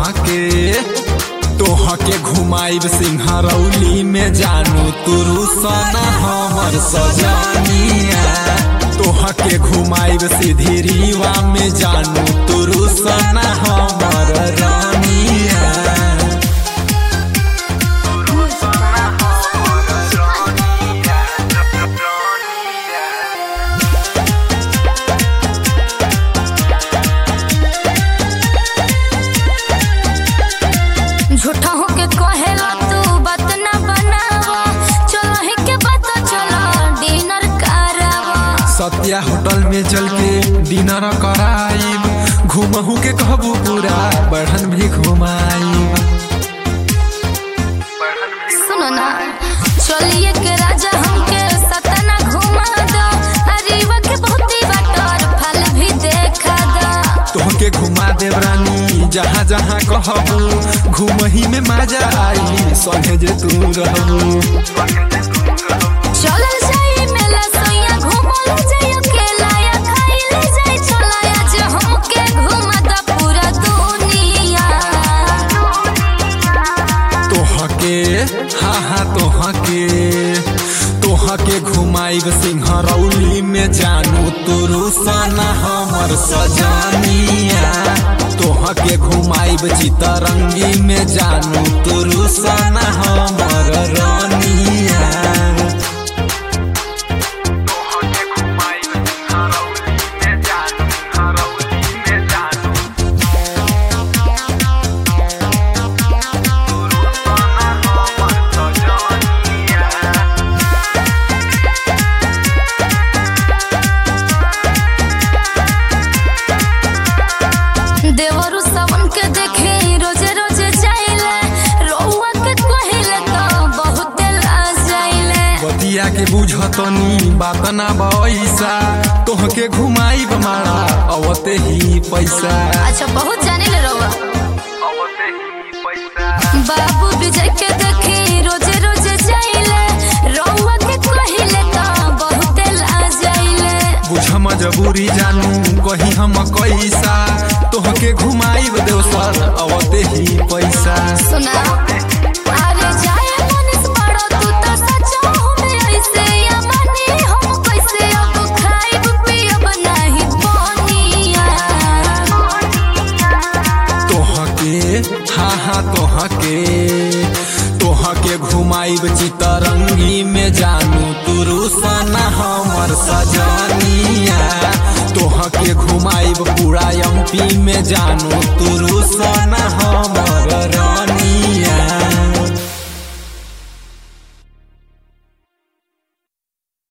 तोहा के तोहा के घुमाइब सिंहरौली में जानू तुरु सना हमर सजनिया तोहा के घुमाइब सीधी में जानू तुरु सना हमर रानिया झूठा होके कहेला तू बात ना बनावा चलो ही के बात चलो डिनर करावा सत्या होटल में चल के डिनर कराइब घुमहू के कहबू पूरा बढ़न भी घुमाइब सुनो ना चलिए के राजा हमके सतना घुमा दो अरीवा के बहुती बाटर फल भी देखा दो तोहके घुमा देव रानी जहाँ जहाँ कहबू घुमही में मजा आई संगे जे तू रहबू चलल जाई मेला सोया घुमल जाई अकेला या खाइले जाई चलाया जे हमके घुमा दो पूरा दुनिया तोहके हाँ हाँ तोहके तोहके घुमाइब सिंहरौली में जानू तुरु सना हमर सजनिया तोहके घुमाइब चितरंगी में जानू तुरु सना हमर रानिया देवरु सवन के देखे रोजे रोजे जाइले रउआ के कहिले तो बहुत ला जाइले बतिया के बुझतनी बात ना बैसा तोहके घुमाइब मारा अवते ही पैसा अच्छा बहुत जानिले रउआ बाबू विजय के देखे रोजे रोजे जाइले रउआ के कहिले तो बहुत ला जाइले बुझ मजबूरी जानू कही हम कैसा तोहके घुमाइब देवसर अवते ही पैसा सुना अरे जाए मनीष बड़ो तू तो सचो में ऐसे या मानी हम कैसे अब खाइब पियब नहीं पानिया तोहके हाँ हाँ तोहके तोहके घुमाइब चितरंगी में जानू तुरु सना हमर सजनिया तोहके घुमाइब पूरा एमपी में जानू तुरु सना हमर रानी